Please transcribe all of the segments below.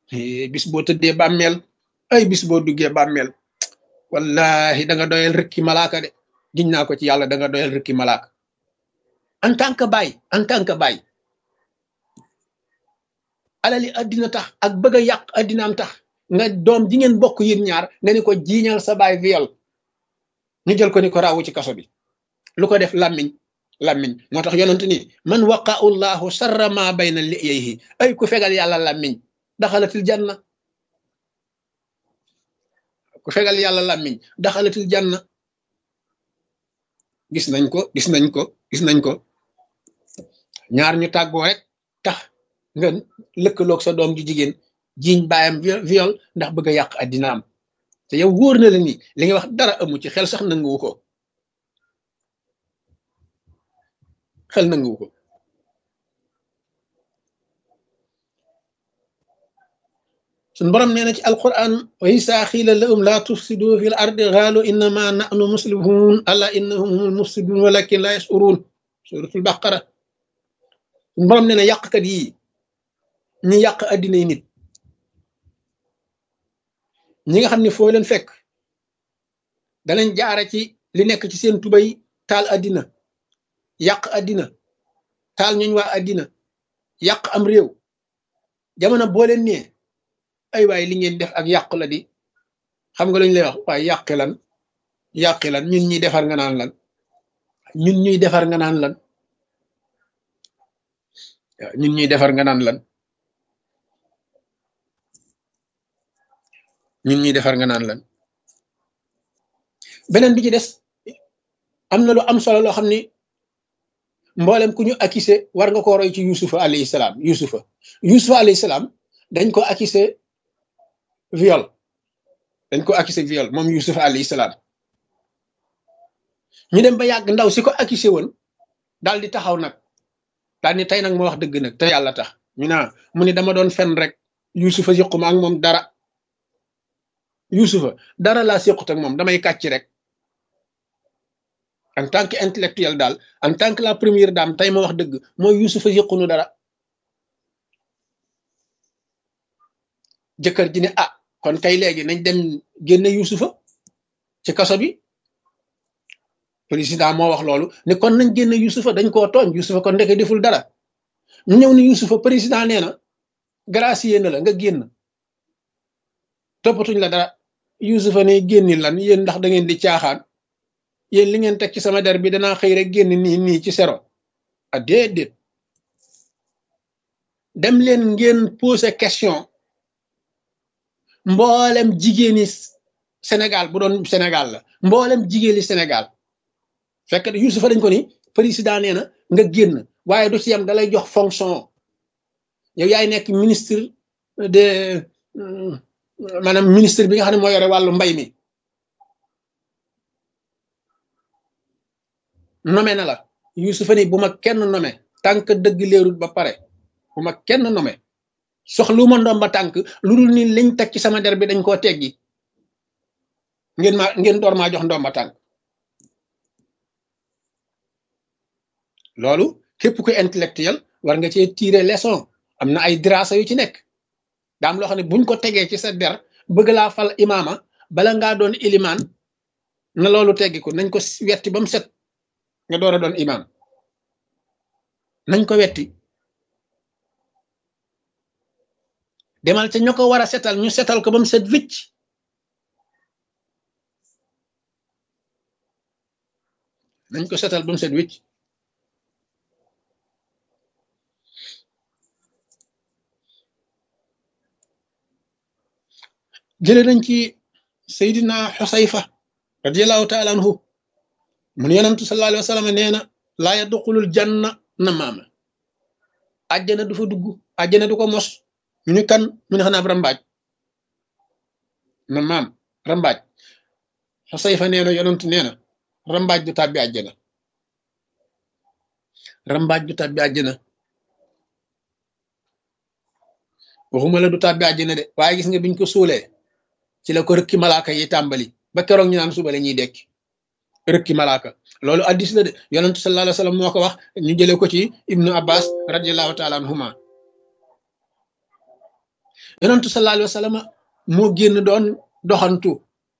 bis boo tëddee bàmmeel ay bis boo duggee bàmmeel wallahi da nga doyal rëkki malaaka de giñ naa ko ci yàlla da nga doyal rëkki malaaka en tant que baay en tant que baay alali addina tax ak bëgg a yàq addinaam tax nga doom ji ngeen bokk yéen ñaar nga ni ko jiiñal sa baay viol ñu jël ko ni ko raawu ci kaso bi lu ko def làmmiñ làmmiñ moo tax yonent ni man waqa'u llahu sarra ma bayna liyayhi ay ku fegal yàlla làmmiñ daxalatil janna ku fegal yàlla làmmiñ daxalatil janna gis nañ ko gis nañ ko gis nañ ko ñaar ñu tàggoo rek tax nga lëkkaloog sa doom ju jigéen jiiñ baayam viol ndax bëgg a yàq addinaam te yow wóor na la ni li nga wax dara amu ci xel sax nanguwu ko xel nanguwu ko suñ borom nee na ci alquran wa isa xiila lahum laa tufsidu fi l ardi xaalu innama nahnu muslihun ala innahum humul mufsidun walakin la yashurun suratul baqara suñ borom nee na yàqkat yi ñi yàq addinay nit ñi nga xam ne foo leen fekk danañ jaare ci li nekk ci seen tubay taal addina yàq addina taal ñooñ waa addina yàq am réew jamono boo leen nee ay waay li ngeen def ak yàq la di xam nga lañ lay wax waaye yàqi lan yàqi lan ñun ñuy defar nga naan lan ñun ñuy defar nga naan lan waaw ñun ñuy defar nga naan lan ñun ñuy defar nga naan lan beneen bi ci des am na lu am solo loo xam ni mboolem ku ñu accusé war nga ko roy ci yusufa alayhi salaam yusufa yusufa alayhi salaam dañ ko accusé viol dañ ko accusé viol moom yusufa alayhi salaam ñu dem ba yàgg ndaw si ko accusé woon daal di taxaw nag daal ni tey nag ma wax dëgg nag te yàlla tax ñu naa mu ni dama doon fen rek yusufa siquma ak moom dara yusufa dara laa séqut ak moom damay kàcc rek en tant que intellectuel daal en tant que la première dame tey ma wax dëgg mooy yusufa yëqunu dara jëkkër ji ne ah kon kay léegi nañ dem génne yusufa ci kaso bi président moo wax loolu ne kon nañ génne yusufa dañ koo tooñ yusufa kon ndeke deful dara ñu ñëw ni yusufa président nee na gracier na la nga génn toppatuñ la dara yusufa ne génni lan yéen ndax da ngeen di caaxaan yéen li ngeen teg ci sama der bi danaa xëy rek génn nii nii ci sero a déedéet dem leen ngeen poser question mboolem jigéeni Sénégal bu doon Sénégal la mboolem jigéeni Sénégal fekk yusufa dañ ko ni président nee na nga génn waaye du ci yam dalay jox fonction yow yaay nekk ministre de maanaam ministre bi nga xam ne moo yore wàllu mbay mi nome na la yusufa ni bu ma kenn nome tànk dëgg leerul ba pare bu ma kenn nome soxlu ma ndomba tànk lu dul ni liñ teg ci sama der bi dañ koo teggi ngeen ma ngeen door maa jox ndomba tànk loolu képp ku intellectuel war nga cee tirer leçon am na ay dirasa yu ci nekk daam loo xam ne buñ ko tegee ci sa der bëgg laa fal imaama bala ngaa doon ilimaan na loolu teggi ko nañ ko wetti ba mu set nga door a doon imaam nañ ko wetti demal ca ña ko war a setal ñu setal ko ba mu set wicc nañ ko setal ba mu set wicc jële nañ ci Seydina Xusayfa radiallahu taala anhu mun yonantu sallallahu alayhi wa sallam nee na laa yadxulul janna na maama àjjana du fa dugg àjjana du ko mos ñu ni kan mu ne xanaa rambaaj na maam rambaaj Xusayfa nee na yonantu nee na rambaaj du tàbbi àjjana rambaaj du tàbbi àjjana waxuma la du tàbbi àjjana de waaye gis nga biñ ko suulee ci la ko rëkki malaaka yi tàmbali ba keroog ñu naan suba la ñuy dekki rëkki malaaka loolu addis la de yonentu sallallahu alayhi wa sallam moo ko wax ñu jëlee ko ci ibnu abbas radiallahu taala anhuma yonentu sallallahu alayhi wa sallam moo génn doon doxantu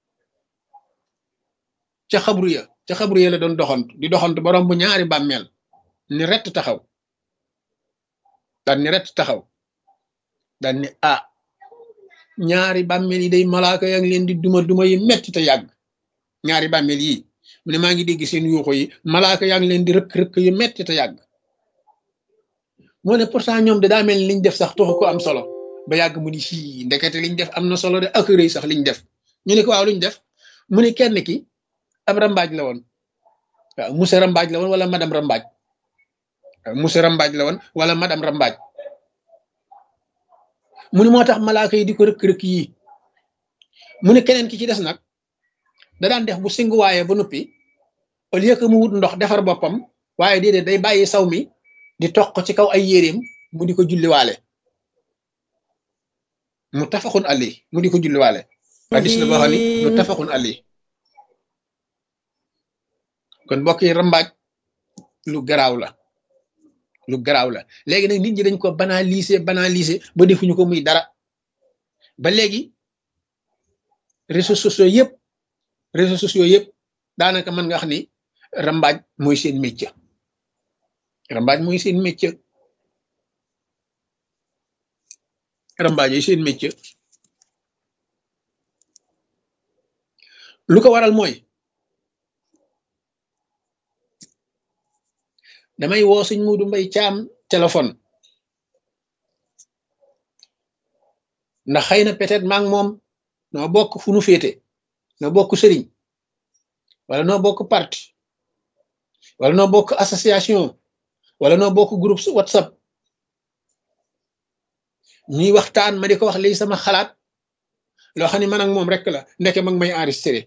ca xabru ya ca xabru ya la doon doxantu di doxantu borom bu ñaari bàmmeel ni rett taxaw daan ni rett taxaw daan ni ah ñaari bàmmeel yi day malaaka yaa ngi leen di duma duma yi metti te yàgg ñaari bàmmeel yi mu ne maa ngi dégg seen yuuxu yi malaaka yaa ngi leen di rëkk rëkk yu metti te yàgg moo ne pourtant ñoom de daa mel ni liñ def sax taxu ko am solo ba yàgg mu ni sii ndekete liñ def am na solo de ak rëy sax liñ def ñu ne ko waaw luñ def mu ne kenn ki ab rambaaj la woon waaw monsieur rambaaj la woon wala madame rambaaj waaw monsieur rambaaj la woon wala madame rambaaj mu ne moo tax malaaka yi di ko rëkk-rëkk yii mu ne keneen ki ci des nag da daan def bu singuwaaye ba noppi au lieu que mu wut ndox defar boppam waaye déedéet day bàyyi saw mi di toq ci kaw ay yéreem mu di ko julliwaale mu tafaxun ali mu di ko julliwaale hadis la boo xam ni mu tafaxun ali kon mbokk yi rambaaj lu garaaw la lu garaaw la léegi nag nit ñi dañ ko banaliser banaliser ba defuñu ko muy dara ba léegi réseaux sociaux yëpp réseaux sociaux yëpp daanaka mën nga wax ni rambaaj mooy seen métier rambaaj mooy seen métier rambaaj yi seen métier lu ko waral mooy damay woo suñ muudu mbay caam téléphone ndax xëy na peut-être maa ngi moom noo bokk fu nu féete noo bokk sëriñ wala noo bokk parti wala noo bokk association wala noo bokk groupe whatsapp ñuy waxtaan ma di ko wax lii sama xalaat loo xam ne man ak moom rek la ndeke mag may enregistré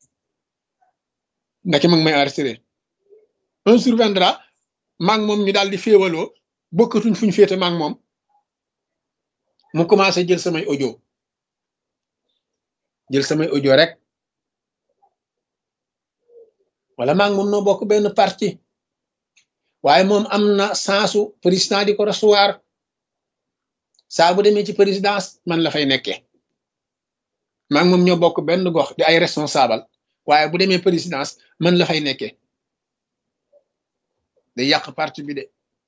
ndeke mag may enregistré un surviendra maa ngi moom ñu daal di féewaloo bokkatuñ fuñ féete maa ngi moom mu commencé jël samay audio jël samay audio rek wala maa ngi moom noo bokk benn parti waaye moom am na sensu président di ko recevoir saa bu demee ci présidence man la fay nekkee maa ngi moom ñoo bokk benn gox di ay responsable waaye bu demee présidence man la fay nekkee day yàq parti bi de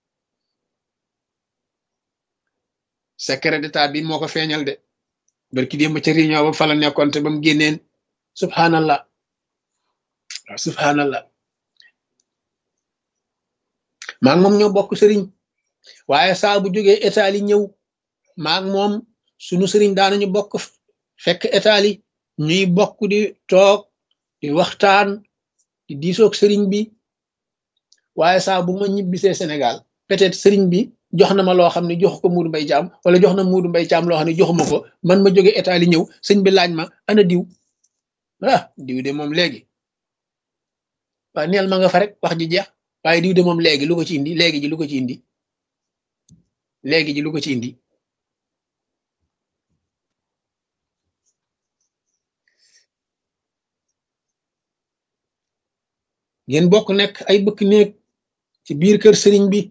secret d'état bi moo ko feeñal de barki démb ca réunion ba fa la nekkoon te ba mu génneen subhanallah waaw subhanallah maa ngi moom ñoo bokk sëriñ waaye saa bu jógee état li ñëw maa ngi moom sunu sëriñ daanañu bokk fekk état li ñuy bokk di toog di waxtaan di diisoog sëriñ bi waaye saa bu ma ñibbisee Sénégal peut-être sëriñ bi jox na ma loo xam ne jox ko Muudu Mbay Caam wala jox na Muudu Mbay Caam loo xam ne joxuma ko man ma jóge état li ñëw sëñ bi laaj ma ana diw ah diw de moom léegi waaye neel ma nga fa rek wax ji jeex waaye diw de moom léegi lu ko ci indi léegi ji lu ko ci indi léegi ji lu ko ci indi ngeen bokk nekk ay bëkk néeg ci biir kër sëriñ bi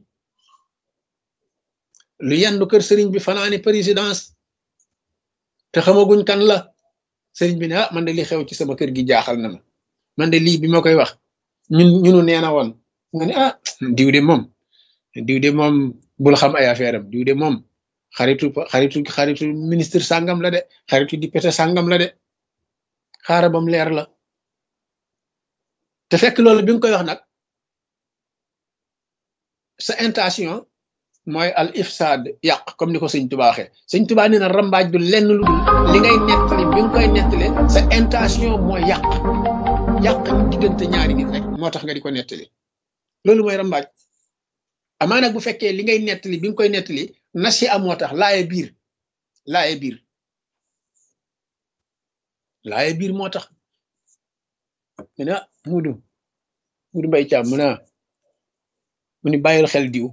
lu yendu kër sëriñ bi fanaani présidence te xamaguñ kan la sëriñ bi ne ah man de li xew ci sama kër gi jaaxal na ma man de lii bi ma koy wax ñun ñunu nee na woon nga ne ah diw de moom diw de moom bul xam ay affaire am diw de moom xaritu xaritu xaritu ministre sàngam la de xaritu député sàngam la de xaara bam leer la te fekk loolu bi nga koy wax nag sa intention mooy al ifsad yàq comme ni ko sëñ Tuba waxee sëñ Tuba nee na rambaaj du lenn lu dul li ngay nettali bi nga koy nettali sa intention mooy yàq yàq diggante ñaari nit rek moo tax nga di ko nettali loolu mooy rambaaj amaa nag bu fekkee li ngay nettali bi nga koy nettali nasi am moo tax laaye biir laaye biir laaye biir moo tax mu ne ah Muudu Muudu Mbay Caam mu ne mu ni bàyyil xel diw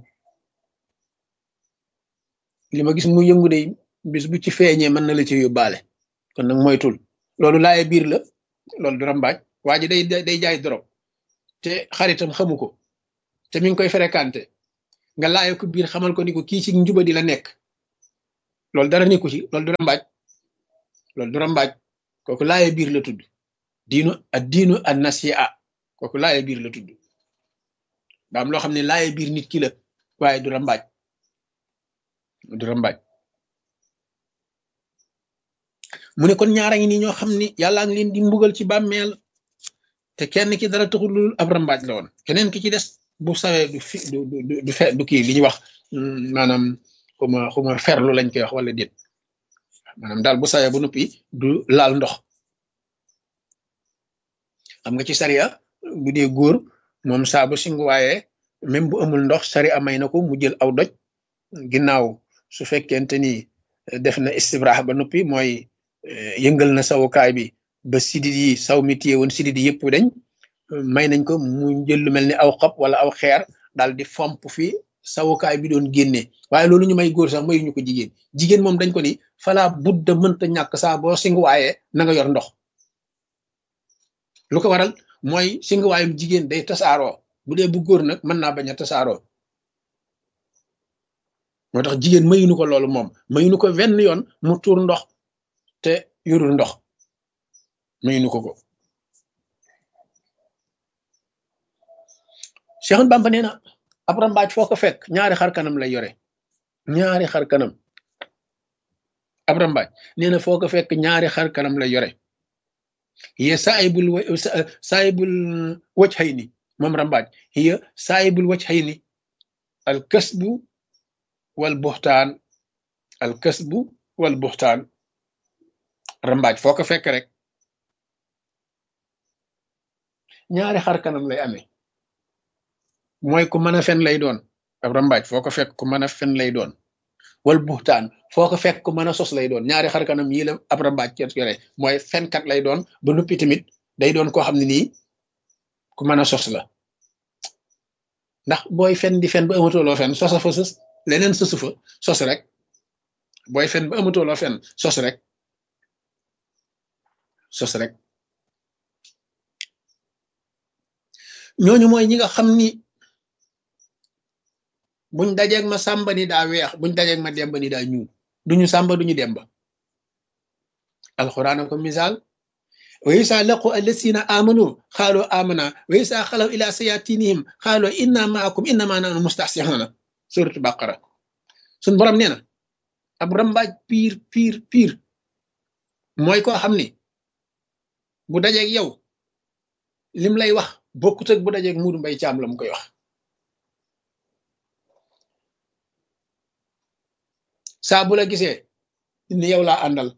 li ma gis mu yëngu de bis bu ci feeñee mën na la ci yóbbaale kon nag moytul loolu laaye biir la loolu du rambaaj waa ji day day jaay dorog te xaritam xamu ko te mi ngi koy fréquenté nga laaye ko biir xamal ko ni ko kii ci njuba di la nekk loolu dara nekku ci loolu du rambaaj loolu du rambaaj kooku laaye biir la tudd diinu ak diinu ak nasiha kooku laaye biir la tudd daa am loo xam ne laaye biir nit ki la waaye du rambaaj du rambaaj mu ne kon ñaara ngi nii ñoo xam ni yàllaa ngi leen di mbugal ci bàmmeel te kenn ki dara taxul lu ab rambaaj la woon keneen ki ci des bu sawee du fi du du du fe du kii li ñuy wax maanaam xuma xuma ferlu lañ koy wax wala déet maanaam daal bu sawee ba noppi du laal ndox xam nga ci sariya bu dee góor moom saa bu singu waaye même bu amul ndox sariya may na ko mu jël aw doj ginnaaw su fekkente ni def na istibraax ba noppi mooy yëngal na sawukaay bi ba sidit yi saw mi téye woon sidit yi yëpp dañ may nañ ko mu jël lu mel ni aw xob wala aw xeer daal di fomp fi sawukaay bi doon génne waaye loolu ñu may góor sax mayuñu ko jigéen jigéen moom dañ ko ni fala budda mënta ñàkk saa boo singuwaaye na nga yor ndox lu ko waral mooy singuwaayum jigéen day tasaaroo bu dee bu góor nag mën naa bañ a tasaaroo moo tax jigéen mayuñu ko loolu moom mayuñu ko wenn yoon mu tuur ndox te yorul ndox mayuñu ko ko Cheikh Bamba nee na ab rambaaj foo ko fekk ñaari xar kanam lay yore ñaari xar kanam ab rambaaj nee na foo ko fekk ñaari xar kanam lay yore hiya saayibul saayibul wajhayni moom rambaaj hiya saayibul wajhayni al kasbu wal buxtaan al kasbu wal buxtaan rambaaj foo ko fekk rek ñaari xar kanam lay amee mooy ku mën a fen lay doon ab rambaaj foo ko fekk ku mën a fen lay doon wal buxtaan foo ko fekk ku mën a sos lay doon ñaari xar kanam yii la ab rambaaj ci yore mooy fenkat lay doon ba noppi tamit day doon koo xam ne nii ku mën a sos la ndax booy fen di fen ba amatuloo fen sosa fa sos leneen sosu fa sos rek booy fen ba amatuloo fen sos rek sos rek ñooñu mooy ñi nga xam ni buñ dajeeg ma sàmba ni daa weex buñ dajeeg ma demba ni daa ñuul duñu sàmba duñu demba alquran ko misaal wa isa laqu allasina amanu xaalu amana wa isa xalaw ila sayatinihim xaalu inna maakum innama nahnu mustahsihuna suratu baqara suñ borom nee na ab rambaaj piir piir piir mooy koo xam ni bu dajeeg yow lim lay wax bokkut ak bu dajeeg muudu mbay caam la mu koy wax saa bu la gisee ni yow laa àndal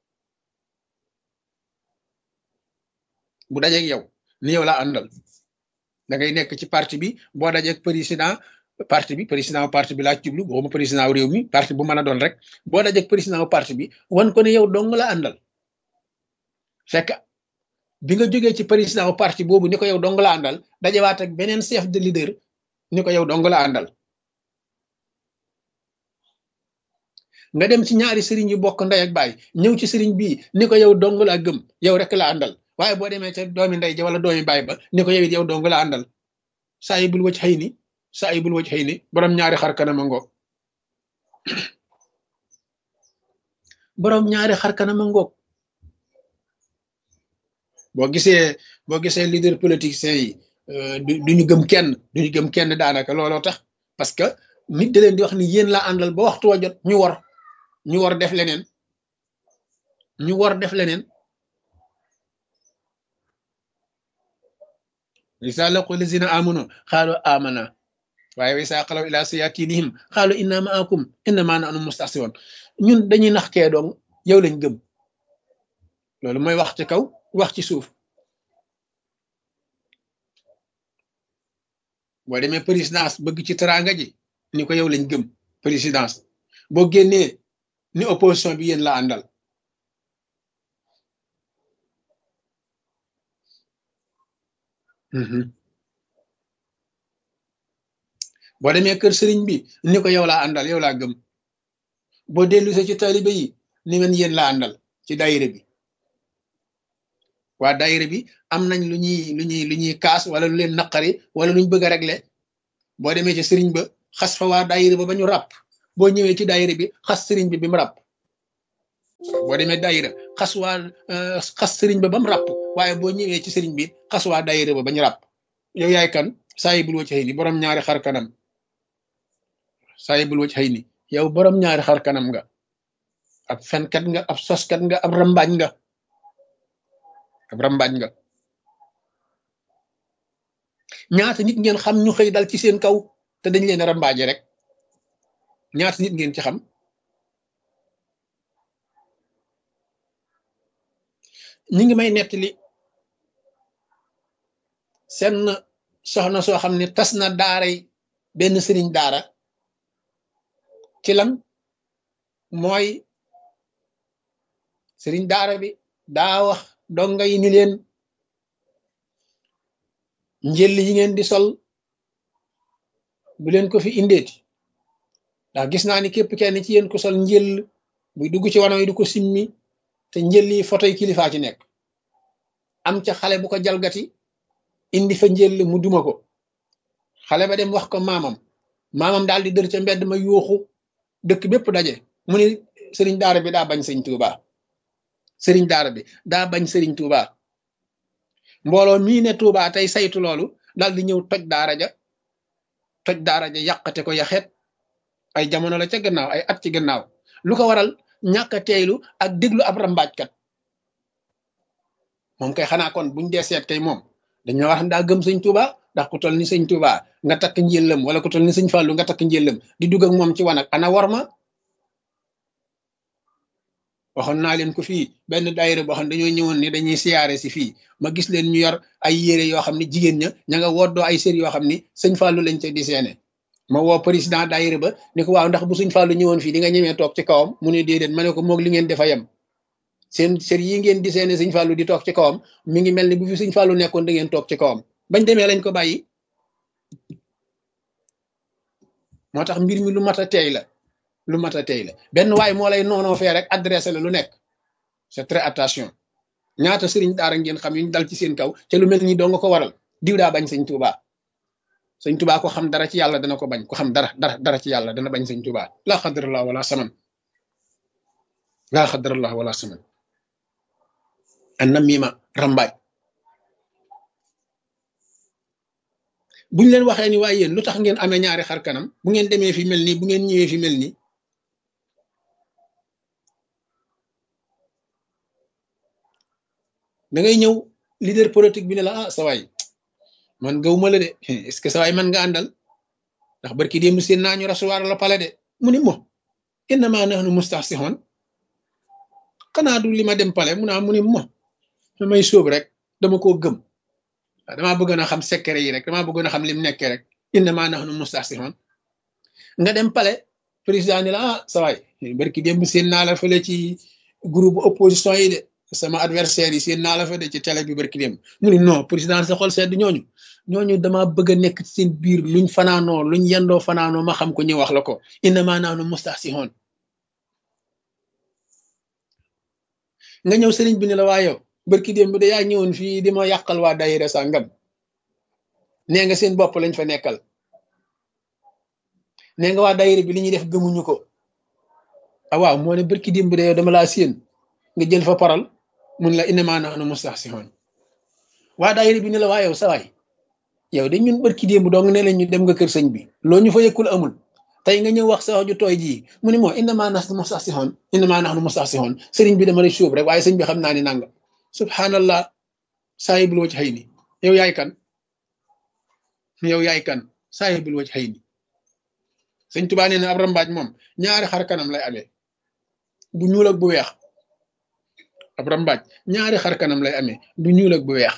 bu dajeeg yow ni yow laa àndal da ngay nekk ci parti bi boo dajeeg président parti bi président parti bi laa jublu boobu président réew mi parti bu mën a doon rek boo dajeeg président parti bi wan ko ne yow dong la àndal fekk bi nga jógee ci président parti boobu ni ko yow dong la àndal dajewaat ak beneen chef de leader ni ko yow dong la àndal nga dem ci ñaari sëriñ yu bokk ndey ak baay ñëw ci sëriñ bii ni ko yow dong laa gëm yow rek la àndal waaye boo demee ca doomi ndey ja wala doomi baay ba ni ko yow it yow dong la àndal saa yi bul wëcc xëy ni saa yi bul wëcc xëy ni borom ñaari xar kanam a ngoog borom ñaari xar kanam a ngoog boo gisee boo gisee leader politicien yi duñu gëm kenn duñu gëm kenn daanaka looloo tax parce que nit da leen di wax ni yéen laa àndal ba waxtu wa jot ñu war ñu war def leneen ñu war def leneen isa laqu lazina amanu xaalu amana waaye wa isa xalaw ila sayatinihim xaalu inna maakum innama nahnu mustahsiwoon ñun dañuy nax kee doong yow lañ gëm loolu mooy wax ci kaw wax ci suuf boo demee présidence bëgg ci teraanga ji ni ko yow lañ gëm présidence boo génnee ni opposition bi yéen la àndal boo demee kër sëriñ bi ni ko yow laa àndal yow laa gëm boo dellusee ci taalibe yi ni men yéen la àndal ci daayira bi waa daayira bi am nañ lu ñuy lu ñuy lu ñuy kaas wala lu leen naqari wala lu ñu bëgg a régler boo demee ci sëriñ ba xas fa waa daayira ba ba ñu ràpp boo ñëwee ci daayira bi xas sëriñ bi bi mu ràpp boo demee daayira xas waa xas sëriñ ba ba mu ràpp waaye boo ñëwee ci sëriñ bi xas waa daayira ba ba ñu ràpp yow yaay kan saayibul wacc xëy ni borom ñaari xar kanam saayibul wacc xëy ni yow borom ñaari xar kanam nga ab fenkat nga ab soskat nga ab rambaaj nga ab rambaaj nga ñaata nit ngeen xam ñu xëy dal ci seen kaw te dañ leen rambaaje rek ñaata nit ngeen ci xam ñi ngi may nettali seen soxna soo xam ne tas na daaray benn sëriñ daara ci lan mooy sëriñ daara bi daa wax donga yi ni leen njël yi ngeen di sol bu leen ko fi indeeti ndax gis naa ni képp kenn ci yéen ko sol njël buy dugg ci wanaw yi du ko simmi te njël yi photo yi kilifaa ci nekk am ca xale bu ko jalgati indi fa njël mu duma ko xale ba dem wax ko maamam maamam daal di dër ca mbedd ma yuuxu dëkk bépp daje mu ni sëriñ daara bi daa bañ sëñ Tuuba sëriñ daara bi daa bañ sëriñ Tuuba mbooloo mii ne Tuuba tey saytu loolu daal di ñëw toj daara ja toj daara ja yàqate ko yaxet ay jamono la ca gannaaw ay at ci gannaaw lu ko waral ñàkk a teeylu ak déglu ab rambaajkat moom kay xanaa kon buñ dee seet kay moom dañoo wax daa gëm sëñ Tuuba ndax ku toll ni sëñ Tuuba nga takk njëllam wala ku toll ni sëñ Fàllu nga takk njëllam di dugg ak moom ci wanag ana war ma waxoon naa leen ko fii benn daayira boo xam ne dañoo ñëwoon ni dañuy siyaare si fii ma gis leen ñu yor ay yére yoo xam ne jigéen ña ña nga woddoo ay sër yoo xam ni sëñ Fàllu lañ ca di seene ma woo président daayira ba ni ko waaw ndax bu sëñ Fàllu ñëwoon fii di nga ñemee toog ci kawam mu ne déedéet ma ne ko moog li ngeen defa yem seen sër yi ngeen di seene sëñ Fàllu di toog ci kawam mi ngi mel ni bu fi sëñ Fàllu nekkoon da ngeen toog ci kawam bañ demee lañ ko bàyyi moo tax mbir mi lu mat a teey la lu mat a teey la benn waay moo lay noonoo fee rek adressé la lu nekk c'est très attention ñaata sëriñ daara ngeen xam yuñ dal ci seen kaw te lu mel ni doo nga ko waral diw daa bañ sëñ Tuuba sëñ Tuuba ko xam dara ci yàlla dana ko bañ ko xam dara dara dara ci yàlla dana bañ sëñ Tuuba laa xadarallah wala saman laa xadarallah wala saman an na miima rambaaj buñ leen waxee ni waaye yéen lu tax ngeen amee ñaari xar kanam bu ngeen demee fi mel nii bu ngeen ñëwee fi mel nii da ngay ñëw leader politique bi ne la ah sa waay man gawuma la de est-ce que sa waay man nga àndal ndax barki démb seen naa ñu rasuwaar la pale de mu ni mo innama nahnu mustahsihun xanaa du li ma dem pale mu naa mu ni mo damay sóob rek dama koo gëm waaw damaa bëggoon a xam secret yi rek damaa bëggoon a xam lim nekkee rek innama nahnu mustahsihun nga dem pale président ni la ah sa waay barki démb seen naa la fële ci groupe opposition yi de sama adversaire yi seen naa la fa de ci télé bi barki démb mu ni non président sa xol sedd ñooñu ñooñu dama bëgg a nekk ci seen biir luñ fanaanoo luñ yendoo fanaanoo ma xam ko ñu wax la ko innama nahnu mustahsihun nga ñëw sëriñ bi ne la waa yow barki démb de yaa ñëwoon fii di ma yàqal waa daayira sàngam nee nga seen bopp lañ fa nekkal nee nga waa daayira bi li ñuy def gëmuñu ko ah waaw moo ne barki démb de yow dama laa séen nga jël fa paral mun la innama nahnu mustahsihun waa daayira bi ne la waa yow sa waay yow de ñun barki démb dong ne la ñu dem nga kër sëñ bi loo ñu fa yëkkul amul tey nga ñëw wax sa wax ju tooy jii mu ne moo innama nahnu mustahsihun innama nahnu mustahsihun sëriñ bi dama lay suub rek waaye sëñ bi xam naa ni nanga subhanallah saayibul waj xëy ni yow yaay kan yow yaay kan saayibul waj xëy ni sëñ tubaa nee na ab rambaaj moom ñaari xar kanam lay amee bu ñuul ak bu weex ab rambaaj ñaari xar kanam lay amee bu ñuul ak bu weex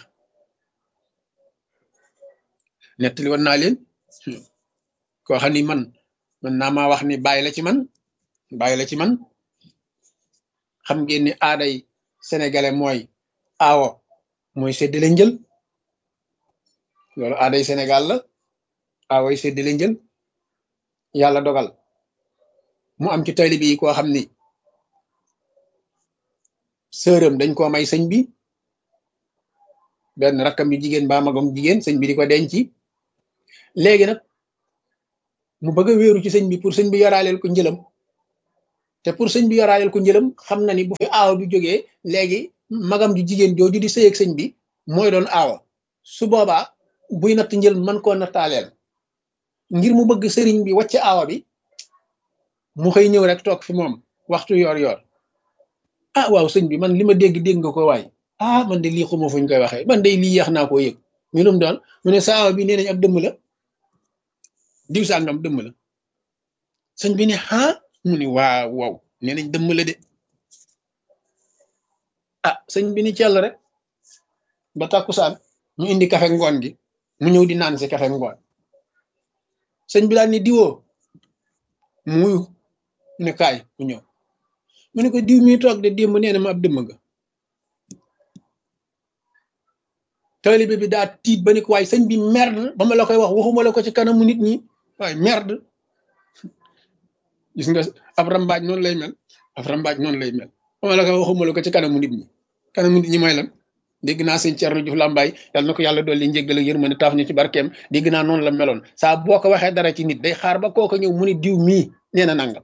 nettali woon naa leen koo xam ni man man naa maa wax ni bàyyi la ci man bàyyi la ci man xam ngeen ni aaday sénégalais mooy aawo mooy séddale njël loolu aaday sénégal la aawoy séddale njël yàlla dogal mu am ci taalibe yi koo xam ni sërëm dañ koo may sëñ bi benn rakkam yu jigéen ba magam jigéen sëñ bi di ko denci léegi nag mu bëgg a wéeru ci sëñ bi pour sëñ bi yoraaleel ko njëlam te pour sëñ bi yoraaleel ko njëlam xam na ni bu fi aawa bi jógee léegi magam ju jigéen jooju di sëy ak sëñ bi mooy doon aawa su boobaa buy natt njël mën koo nattaaleel ngir mu bëgg sëriñ bi wàcc aawa bi mu xëy ñëw rek toog fi moom waxtu yor yor ah waaw sëñ bi man li ma dégg dégg nga ko waay ah man de lii xuma fuñ koy waxee man de lii yeex naa koo yëg ñu lum doon mu ne sa aawa bi nee nañ ab dëmm la diw sàngam dëmm la sëñ bi ne ah mu ni waaw waaw nee nañ dëmm la de ah sëñ bi ni cell rek ba tàkkusaan ñu indi kafe ngoon gi mu ñëw di naan si kafe ngoon sëñ bi daal ni diwoo mu wuyu mu ne kaay mu ñëw mu ne ko diw mi toog de démb nee na ma ab dëmm nga taalibe bi daa tiit ba ni ko waaye sëñ bi merde ba ma la koy wax waxuma la ko ci kanamu nit ñi waaye merde gis nga ab rambaaj noonu lay mel ab rambaaj noonu lay mel ba ma la koy waxuma la ko ci kanamu nit ñi kanamu nit ñi mooy lan dégg naa sëñ Thierno Diouf Lambaye yàlla na ko yàlla dolli njéggal ak yërmande taaf ñu ci barkeem dégg naa noonu la meloon saa boo ko waxee dara ci nit day xaar ba kooka ñëw mu ni diw mii nee na nangam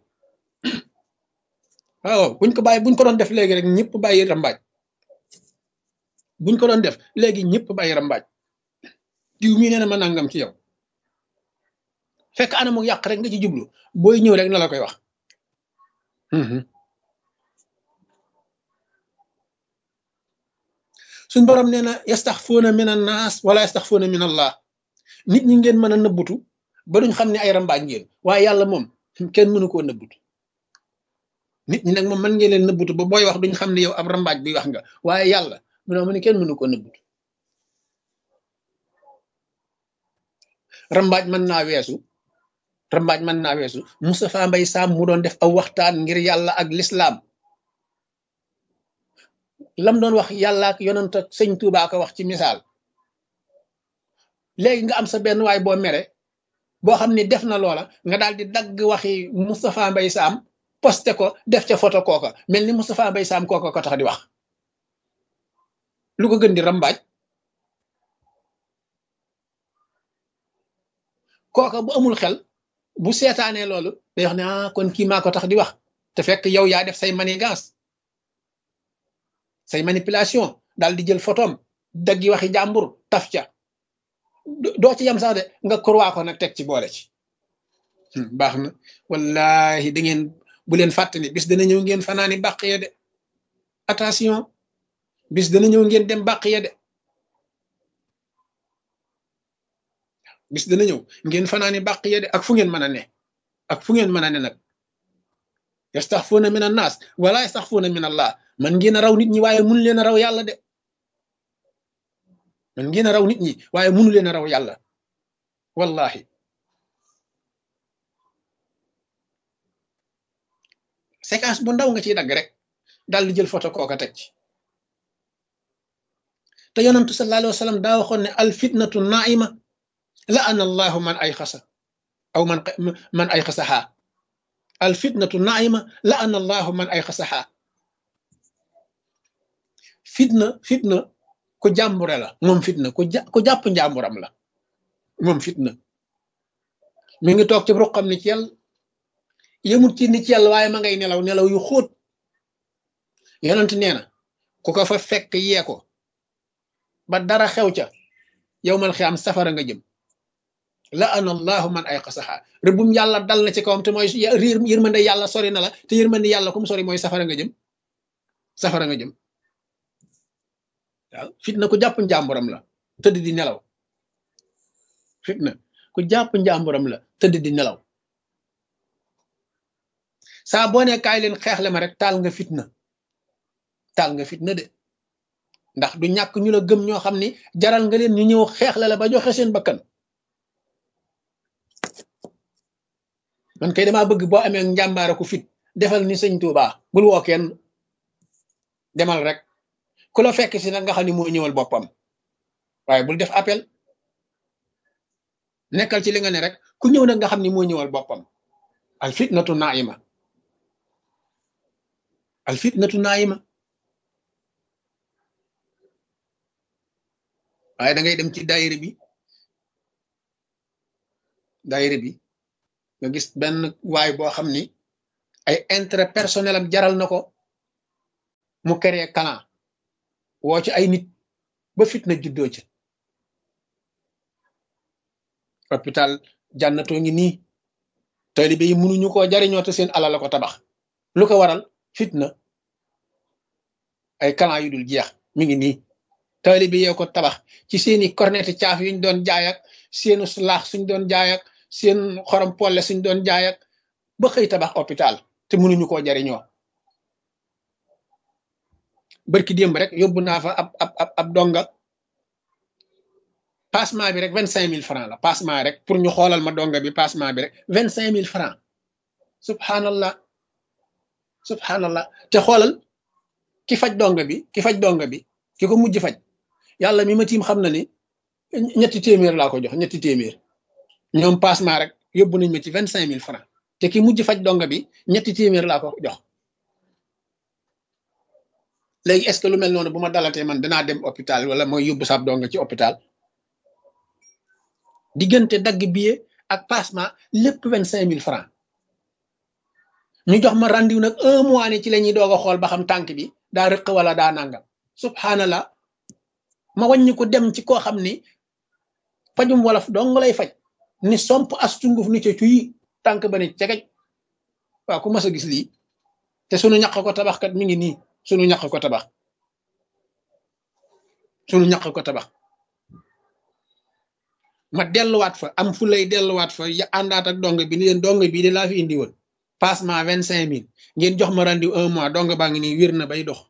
waaw buñ ko bàyyi buñ ko doon def léegi rek ñëpp bàyyi rambaaj buñ ko doon def léegi ñëpp bàyyi rambaaj diw mii nee na ma nangam ci yow fekk anamu yàq rek nga ci jublu booy ñëw rek na la koy wax suñ borom nee na yastaxfuuna min an naas wala yastaxfuuna min allah nit ñi ngeen mën a nëbbutu ba duñ xam ne ay rambaaj ngeen waaye yàlla moom kenn mënu koo nëbbutu nit ñi nag moom mën ngeen leen nëbbutu ba booy wax duñ xam ne yow ab rambaaj bi wax nga waaye yàlla mu ne ma ne kenn mënu koo nëbbutu rambaaj mën naa weesu rambaaj mën naa weesu Moustapha Mbaye Sam mu doon def aw waxtaan ngir yàlla ak lislaam lam doon wax yàlla ak yonent ak sëñ Tuubaa ko wax ci misaal léegi nga am sa benn waay boo mere boo xam ne def na loola nga daal di dagg waxi Moustapha Mbaye Sam posté ko def ca photo kooka mel ni Moustapha Mbaye Sam kooka ko tax di wax lu ko gën di rambaaj kooka bu amul xel bu seetaanee loolu day wax ne ah kon kii maa ko tax di wax te fekk yow yaa def say manigance say manipulation daal di jël photom daggi waxi jàmbur taf ca doo ci yam sax de nga kurwaa ko nag teg ci boole ci baax na wallahi da ngeen bu leen fàttali bis dana ñëw ngeen fanaani bàq ya de attention bis dana ñëw ngeen dem bàq ya de bis dana ñëw ngeen fanaani bàq ya de ak fu ngeen mën a ne ak fu ngeen mën a ne nag yastaxfuuna min annaas wala yastaxfuuna min allah man ngeen a raw nit ñi waaye mënu leen a raw yàlla de man ngeen a raw nit ñi waaye mënu leen a raw yàlla wallahi séquence bu ndaw nga ciy dagg rek daal di jël photo kooka teg ci te yonantu sallallahu alayhi wa sallam daa waxoon ne al fitnatu naima la ana allahu man ay xasa aw man man ay xasaxaa al fitnatu naima la ana allahu man ay xasaxaa fitna fitna ku jàmbure la moom fitna ku ja ku jàpp njàmburam la moom fitna mi ngi toog ci ruqam ni ci yàlla yëmut ci ni ci yàlla waaye ma ngay nelaw nelaw yu xóot yonent nee na ku ko fa fekk yee ko ba dara xew ca yow man xiyam safara nga jëm la ana allahu man ay xasaxaa rëbbum yàlla dal na ci kawam te mooy riir yërmande yàlla sori na la te yërmande yàlla kum sori mooy safara nga jëm safara nga jëm waaw fitna ku jàpp njàmburam la tëdd di nelaw fitna ku jàpp njàmburam la tëdd di nelaw saa boo ne kaay leen xeexle ma rek taal nga fitna taal nga fitna de ndax du ñàkk ñu la gëm ñoo xam ni jaral nga leen ñu ñëw xeexle la ba joxe seen bakkan man kay damaa bëgg boo amee njàmbaara ku fit defal ni sëñ Tuubaa bul woo kenn demal rek ku la fekk si nag nga xam ni moo ñëwal boppam waaye bul def appel nekkal ci li nga ne rek ku ñëw nag nga xam ni moo ñëwal boppam al fitnatu naima al fitnatu naima waaye da ngay dem ci daayira bi daayira bi nga gis benn waay boo xam ni ay intérêt personnel am jaral na ko mu créé clan woo ci ay nit ba fitna juddoo ci hôpital jànnatoo ngi nii taalibe yi mënuñu koo jariñoo te seen alal la ko tabax lu ko waral fitna ay clan yu dul jeex mi ngi nii taalibe yee ko tabax ci seeni corneti caaf yuñ doon jaay ak seenu laax suñ doon jaay ak seen xorom polle suñ doon jaay ak ba xëy tabax hôpital te mënuñu koo jariñoo barki démb rek yóbbu naa fa ab ab ab ab donga passement bi rek vingt cinq mille francs la passement rek pour ñu xoolal ma donga bi passement bi rek vingt cinq mille francs subhanallah subhanallah te xoolal ki faj donga bi ki faj donga bi ki ko mujj faj yàlla mi ma tiim xam na ni ñetti téeméer laa ko jox ñetti téeméer ñoom passement rek yóbbu nañ ma ci vingt cinq mille francs te ki mujj faj donga bi ñetti téeméer laa ko jox léegi est-ce que lu mel noonu bu ma dalatee man danaa dem hôpital wala mooy yóbbu sab donga ci hôpital diggante dagg billet ak passement lépp vingt cinq mille francs ñu jox ma rendiw nag un mois ne ci la ñuy doog a xool ba xam tànk bi daa rëq wala daa nangam subhanallah ma wàññi ko dem ci koo xam ni fajum wolof dong lay faj ni somp as tunguf ni ca cuyi tànk ba ne cegej waaw ku mas a gis lii te sunu ñaq ko tabax kat mi ngi nii sunu ñaq ko tabax sunu ñaq ko tabax ma delluwaat fa am fu lay delluwaat fa ya àndaat ak dong bi ni leen dong bii de laa fi indi woon passement vingt cinq mille ngeen jox ma rendi un mois dong baa ngi nii wér na bay dox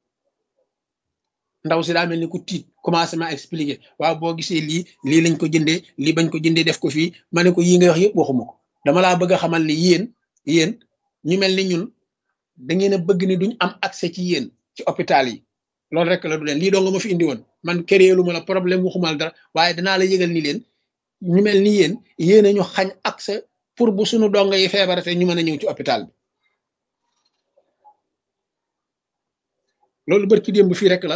ndaw si daa mel ni ku tiit commencé ma expliquer waaw boo gisee lii lii lañ ko jëndee lii bañ ko jëndee def ko fii ma ne ko yii nga wax yëpp waxuma ko dama laa bëgg a xamal ni yéen yéen ñu mel ni ñun da ngeen a bëgg ni duñ am accès ci yéen ci hôpital yi loolu rek la du leen lii doo nga ma fi indi woon man kéréelu ma la problème waxumal dara waaye danaa la yëgal ni leen ñu mel ni yéen yéen a ñu xañ accès pour bu suñu dongo yi feebarate ñu mën a ñëw ci hôpital bi loolu bërki démb fii rek la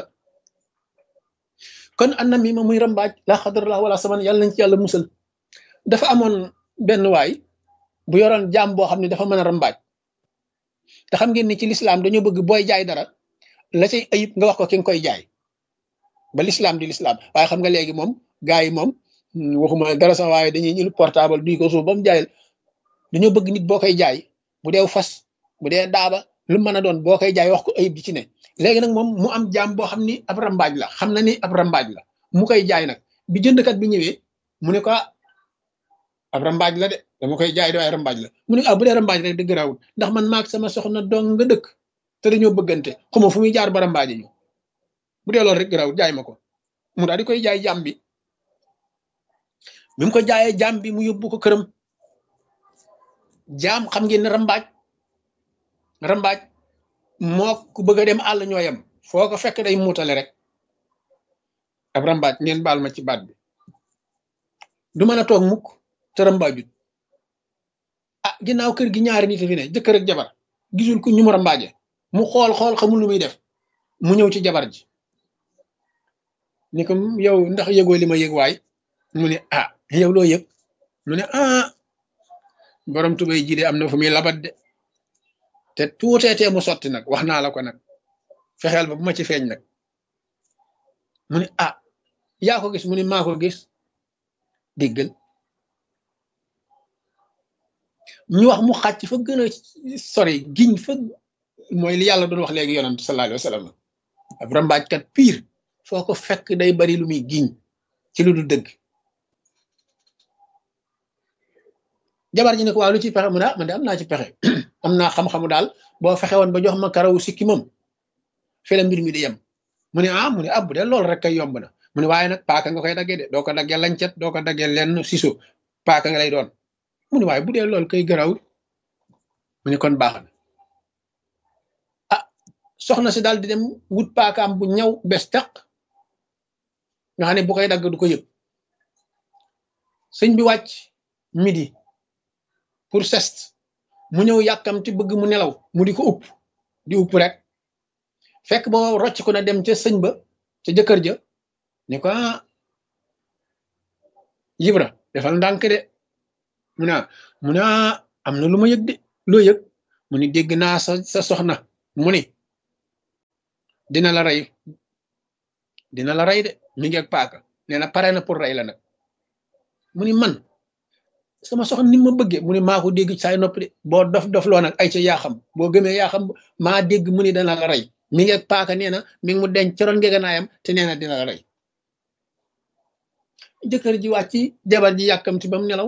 kon an na mi ma muy rambaaj la xadarallah wala saman yàlla nañ ci yàlla musal dafa amoon benn waay bu yoroon jaam boo xam ne dafa mën a rambaaj te xam ngeen ni ci lislaam dañoo bëgg booy jaay dara la cay ayib nga wax ko ki nga koy jaay ba lislaam di lislaam waaye xam nga léegi moom gars yi moom waxuma dara sax waaye dañuy ñëw portable duy ko suuf ba mu jaayal dañoo bëgg nit boo koy jaay bu dee fas bu dee daaba lu mën a doon boo koy jaay wax ko ayib di ci ne léegi nag moom mu am jaam boo xam ni ab rambaaj la xam na ni ab rambaaj la mu koy jaay nag bi jëndkat bi ñëwee mu ne ko ab rambaaj la de dama koy jaay de waaye rambaaj la mu ne ah bu dee rambaaj rek dëgg raawul ndax man maag sama soxna dong nga dëkk te dañoo bëggante xuma fu muy jaar ba rambaaji ñu bu dee loolu rek raawul jaay ma ko mu daal di koy jaay jaam bi bi mu ko jaayee jaam bi mu yóbbu ko këram jaam xam ngeen ne rambaaj rambaaj moo ku bëgg a dem àll ñoo yem foo ko fekk day muutale rek ab rambaaj ngeen baal ma ci baat bi du mën a toog mukk te rambaajut ah ginnaaw kër gi ñaari nit fi ne jëkkër ak jabar gisul ku ñu mu rambaaje mu xool xool xamul lu muy def mu ñëw ci jabar ji ni ko yow ndax yëgoo li ma yëg waay mu ne ah yow loo yëg mu ne ah borom tubay ji de am na fu muy labat de te tuuteetee mu sotti nag wax naa la ko nag fexeel ba bu ma ci feeñ nag mu ne ah yaa ko gis mu ne maa ko gis déggal ñu wax mu xàcc fa gën a sori giñ fa mooy li yàlla doon wax léegi yonent sallallahu alayhi wa sallam ab rambaajkat pire foo ko fekk day bari lu muy giñ ci lu dul dëgg jabar ji ne ko waaw lu ci pexe mu ne ah man de am naa ci pexe am naa xam-xamu daal boo fexe woon ba jox ma karawu sikki moom fi la mbir mi di yem mu ne ah mu ne ah bu dee loolu rek kay yomb na mu ne waaye nag paaka nga koy daggee de doo ko daggee lancet doo ko daggee lenn siso paaka nga lay doon mu ne waaye bu dee loolu kay garawul mu ne kon baax na ah soxna si daal di dem wut paakaam bu ñaw bes taq nga xam ne bu koy dagg du ko yëg sëñ bi wàcc midi pour sest mu ñëw yàkkamti bëgg mu nelaw mu di ko upp di upp rek fekk boo rocc ko na dem ca sëñ ba ca jëkkër ja ni ko ah yibra defal ndànk de mu ne mu ne am na lu ma yëg de loo yëg mu ni dégg naa sa sa soxna mu ni dina la rey dina la rey de mi ngi ak paaka nee na pare na pour rey la nag mu ni man sama soxna ni ma bëggee mu ni maa ko dégg saay noppi de boo dof dof loo nag ay ca yaa xam boo gëmee yaa xam maa dégg mu ni dana la rey mi ngi ak paaka nee na mi ngi mu denc coroon ngeganaayam te nee na dina la rey jëkkër ji wàcc jabar ji yàkkamti ba mu nelaw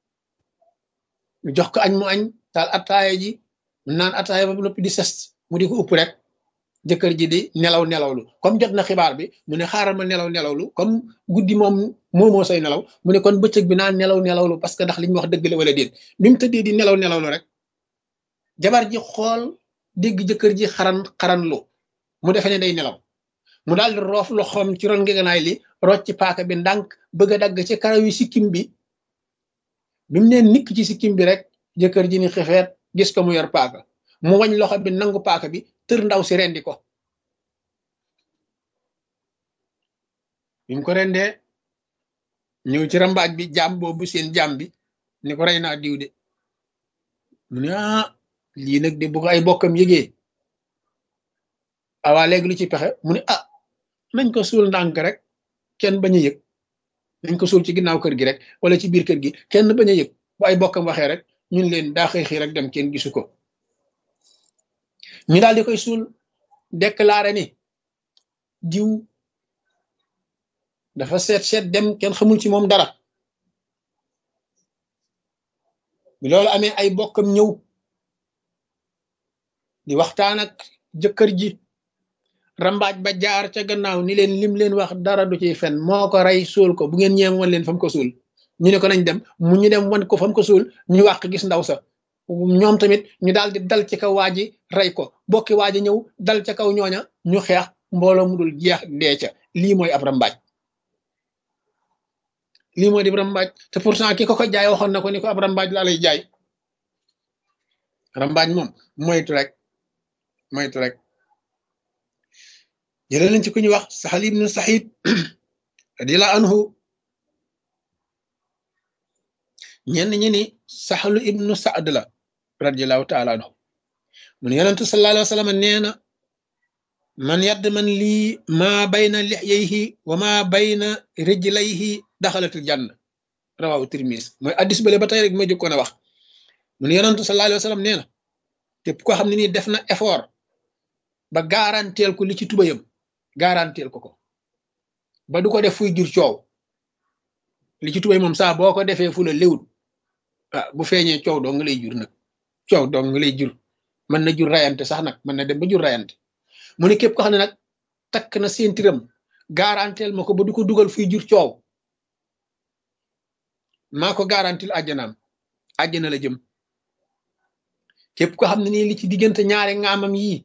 jox ko añ mu añ taal attaaya ji naan attaaya ba noppi di sest mu di ko upp rek jëkkër ji di nelaw nelawlu comme jot na xibaar bi mu ne xaaral ma nelaw nelawlu comme guddi moom moomoo say nelaw mu ne kon bëccëg bi naan nelaw nelawlu parce que ndax li ñu wax dëgg la wala déet bi mu tëddee di nelaw nelawlu rek jabar ji xool dégg jëkkër ji xaran xaran lu mu defee ne day nelaw mu daal di roof loxoom ci ron ngeganaay li rocc ci paaka bi ndànk bëgg a dagg ci karaw yi sikkim bi bi mu neen nikk ci sikkim bi rek jëkkër ji ni xefeet gis ko mu yor paaka mu wañ loxo bi nangu paaka bi tër ndaw si rendi ko bi mu ko rendee ñëw ci rambaaj bi jaam boobu seen jaam bi ni ko rey naa diw de mu ne ah lii nag de bu ko ay bokkam yëgee awaa léegi lu ci pexe mu ne ah nañ ko suul ndànk rek kenn bañ a yëg nañ ko suul ci ginnaaw kër gi rek wala ci biir kër gi kenn bañ a yëg bu ay bokkam waxee rek ñun leen daa xëy xëy rek dem kenn gisu ko ñu daal di koy suul déclaré ni diw dafa seet seet dem kenn xamul ci moom dara bi loolu amee ay bokkam ñëw di waxtaan ak jëkkër ji rambaaj ba jaar ca gannaaw ni leen lim leen wax dara du ciy fen moo ko rey suul ko bu ngeen ñeem wan leen fam ko suul ñu ne ko nañ dem mu ñu dem wan ko fam ko suul ñu wàq gis ndaw sa ñoom tamit ñu daal di dal ci kaw waa ji rey ko bokki waa ji ñëw dal ca kaw ñooña ñu xeex mbooloo mu dul jeex dee ca lii mooy ab rambaaj lii mooy di rambaaj te pourtant ki ko ko jaay waxoon na ko ni ko ab rambaaj laa lay jaay rambaaj moom moytu rek moytu rek jëlee nañ ci ku ñuy wax Saxal ibnu Saxiid radiyallahu anhu ñenn ñi ni Saxalu ibnu Saad la radiyallahu taala anhu mu ne yonentu sallallahu alayhi wa sallam nee na man yadd man lii maa bayna lixyayhi wa maa bayna rijlayhi daxalatul janna rawahu Tirmis mooy addis bale ba tey rek ma jëkkoon a wax mu ne yonentu sallallahu alayhi wa sallam nee na képp koo xam ne nii def na effort ba garanteel ko li ci tubayam garanteel ko ko ba du ko def fuy jur coow li ci tubay moom saa boo ko defee fu la léwut ah bu feeñee coow doo nga lay jur nag coow doo nga lay jur mën na jur rayante sax nag mën na dem ba jur rayante mu ne képp ko xam ne nag takk na séentiram garanteel ma ko ba du ko dugal fuy jur coow maa ko garantil àjjanaam àjjana la jëm képp ko xam ne nii li ci diggante ñaari ngaamam yii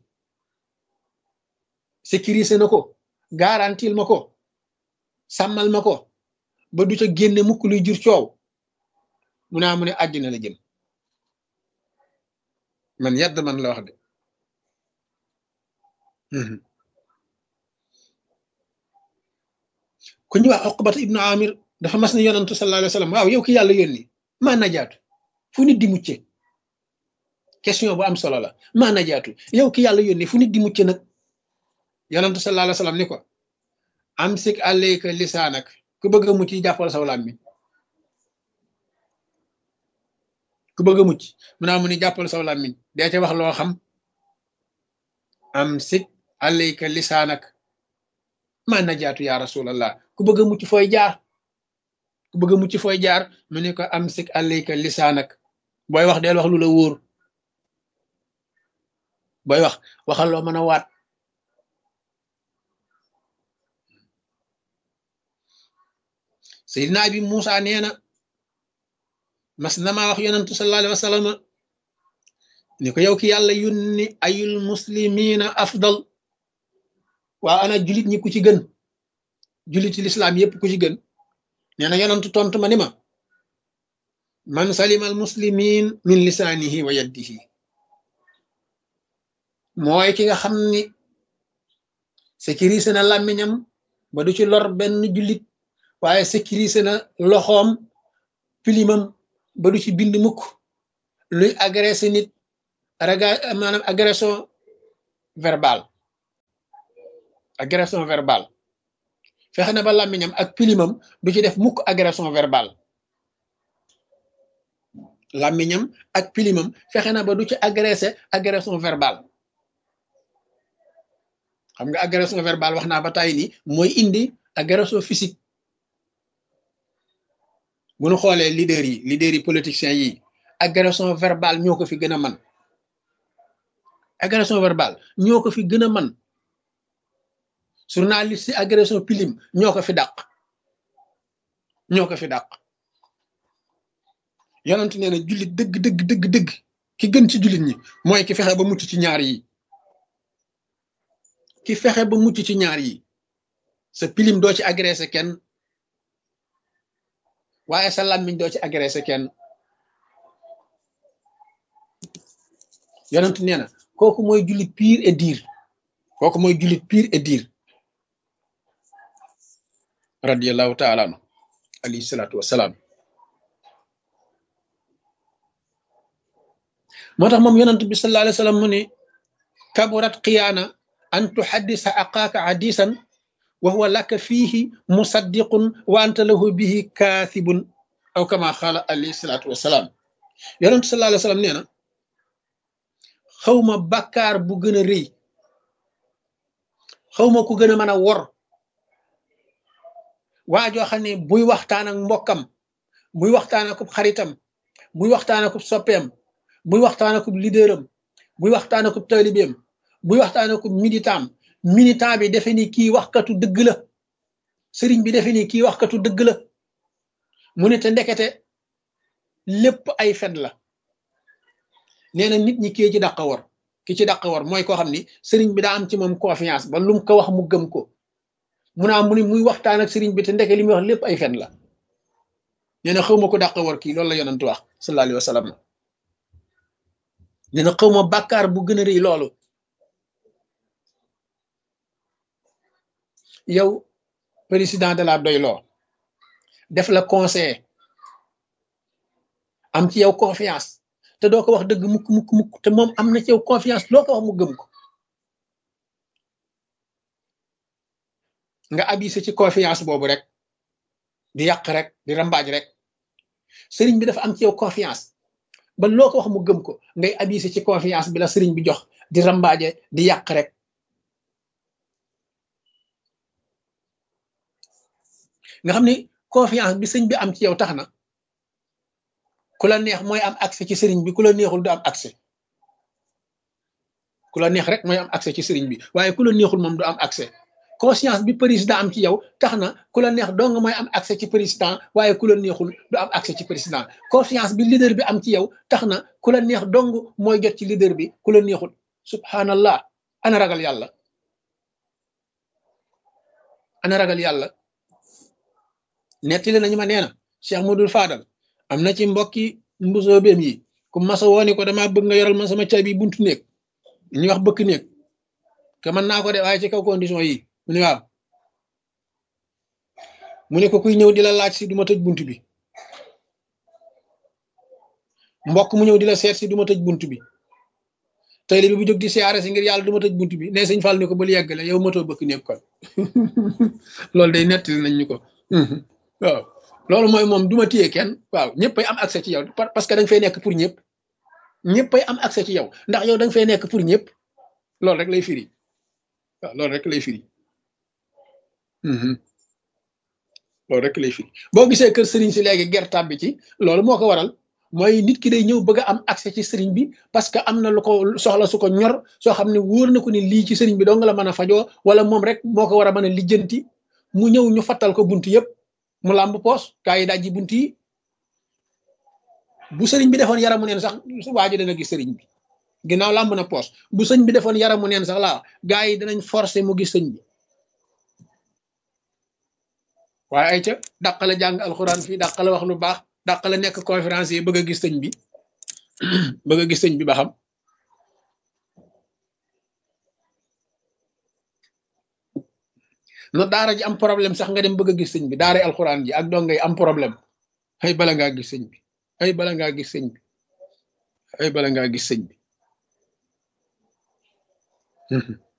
sécurisé na ko garantil ma ko sàmmal ma ko ba du ca génne mukk luy jur coow mu naa mu ne àjjana la jëm man yàdd man la wax de ku ñu wax Uqbata ibnu Amir dafa mas ne yonantu sallallahu alayhi wa sallam waaw yow ki yàlla yónni maa najaatu fu nit di mucce question bu am solo la maa najaatu yow ki yàlla yónni fu nit di mucce nag yonantu sallallahu alayhi wa sallam ni ko amsik alayka lisaanak ku bëgg a mucc jàppal saw làmmiñ ku bëgg a mucc mu naa mu ni jàppal saw làmmiñ dee ca wax loo xam amsik alayka lisaanak maa najaatu ya rasulallah ku bëgg a mucc fooy jaar ku bëgg a mucc fooy jaar mu ne ko amsik alayka lisaanak booy wax deel wax lu la wóor booy wax waxal loo mën a waat Seydina bi Muusa nee na mas na maa wax yonantu sallallahu alayhi wa sallam ni ko yow ki yàlla yónni ayul muslimina afdal waa ana julit ñi ku ci gën juliti lislaam yépp ku ci gën nee na yonantu tontu ma ni ma man salima al muslimin min lisaanihi wa yaddihi mooy ki nga xam ni sécurisé na làmmiñam ba du ci lor benn jullit waaye sécurisé na loxoom pilimam ba du ci bind mukk luy agressé nit raga maanaam agression verbale agression verbale fexe na ba làmmiñam ak pilimam du ci def mukk agression verbale làmmiñam ak pilimam fexe na ba du ci agressé agression verbale xam nga agression verbale wax naa ba tàyyi ni mooy indi agression physique bu ñu xoolee leader yi leader yi politiciens yi agression verbale ñoo ko fi gën a man agression verbale ñoo ko fi gën a man journaliste yi agression pilim ñoo ko fi dàq ñoo ko fi dàq yonent nee na jullit dëgg dëgg dëgg dëgg ki gën ci jullit ñi mooy ki fexe ba mucc ci ñaar yi ki fexe ba mucc ci ñaar yi sa pilim doo ci agressé kenn waaye sa làmmiñ doo ci agressé kenn yonent nee na kooku mooy jullit pire et dire kooku mooy jullit pire et dire radiallahu taala anu alayhi salaatu wasalaam moo tax moom yonent bi sallallahu alayhi wa sallam mu ne kaburat xiyaana an tuhaddisa aqaaka hadisan wa huwa laka fiihi musaddiqun wa anta lahu bihi kaasibun aw kama xaala alayhi salaatu wasalaam yonent sallallahu alayhi wa sallam nee na xawma bàkkaar bu gën a rëy xawma ku gën a mën a wor waa joo xam ne buy waxtaan ak mbokkam buy waxtaan ak xaritam buy waxtaan ak soppeem buy waxtaan ak leaderam buy waxtaan ak taalibeem buy waxtaan ak militant militant bi defe ni kii waxkatu dëgg la sëriñ bi defe ni kii waxkatu dëgg la mu ne te ndekete lépp ay fen la nee na nit ñi kii ci dàq war ki ci dàq war mooy koo xam ni sëriñ bi daa am ci moom confiance ba lum ko wax mu gëm ko mu naa mu ni muy waxtaan ak sëriñ bi te ndeke li muy wax lépp ay fen la nee na xaw ma ko dàq war kii loolu la yonent wax sallallahu alayhi wa sallam nee na xaw ma bàkkaar bu gën a rëy loolu yow président de la doyloo def la conseil am ci yow confiance te doo ko wax dëgg mukk mukk mukk te moom am na ci yow confiance loo ko wax mu gëm ko nga abusé ci confiance boobu rek di yàq rek di rambaaj rek sëriñ bi dafa am ci yow confiance ba loo ko wax mu gëm ko ngay abusé ci confiance bi la sëriñ bi jox di rambaaje di yàq rek nga xam ni confiance bi sëñ bi am ci yow tax na ku la neex mooy am accès ci sëriñ bi ku la neexul du am accès ku la neex rek mooy am accès ci sëriñ bi waaye ku la neexul moom du am accès conscience bi président am ci yow tax na ku la neex dong mooy am accès ci président waaye ku la neexul du am accès ci président confiance bi leader bi am ci yow tax na ku la neex dong mooy jot ci leader bi ku la neexul subhanallah ana ragal yàlla ana ragal yàlla nettali nañu ma nee na Cheikh Modou Fadal am na ci mbokki mbusoo beem yi ku masa wooni ko dama bëgg nga yoral ma sama caabi buntu néeg ñu wax bëkk néeg que mën naa ko de waaye ci kaw condition yi mu ne waaw mu ne ko kuy ñëw di la laaj si du ma tëj bunt bi mbokk mu ñëw di la seet si du ma tëj bunt bi tey li bi bu jóg di siyaare si ngir yàlla du ma tëj bunt bi ne sëñ Fall ni ko bul yeggale yow matoo bëkk néeg kon loolu day nettali nañ ñu ko waaw loolu mooy moom du ma téye kenn waaw ñëppay am accès ci yow parce que da nga fay nekk pour ñëpp ñëppay am accès ci yow ndax yow da nga fay nekk pour ñëpp loolu rek lay firi waaw loolu rek lay firi loolu rek lay firi boo gisee kër sëriñ si léegi gertaab bi ci loolu moo ko waral mooy nit ki day ñëw bëgg a am accès ci sëriñ bi parce que am na lu ko soxla su ko ñor soo xam ne wóor na ko ni lii ci sëriñ bi dong la mën a fajoo wala moom rek moo ko war a mën a lijjanti mu ñëw ñu fattal ko bunt yëpp mu làmb poos kaa yi dajji bunt yi bu sëriñ bi defoon yaramu neen sax waa ji dana gis sëriñ bi ginnaaw làmb na poos bu sëñ bi defoon yaramu neen sax laa gaa yi danañ forcé mu gis sëñ bi waaye ay ca dàqale jàng alxuraan fii dàqale wax lu baax dàqale nekk conférence yi bëgg a gis sëñ bi bëgg a gis sëñ bi ba xam no daara ji am problème sax nga dem bëgg a gis sëñ bi daara alxuraan ji ak dongay am problème xëy bala ngaa gis sëñ bi ay bala ngaa gis sëñ bi ay bala ngaa gis sëñ bi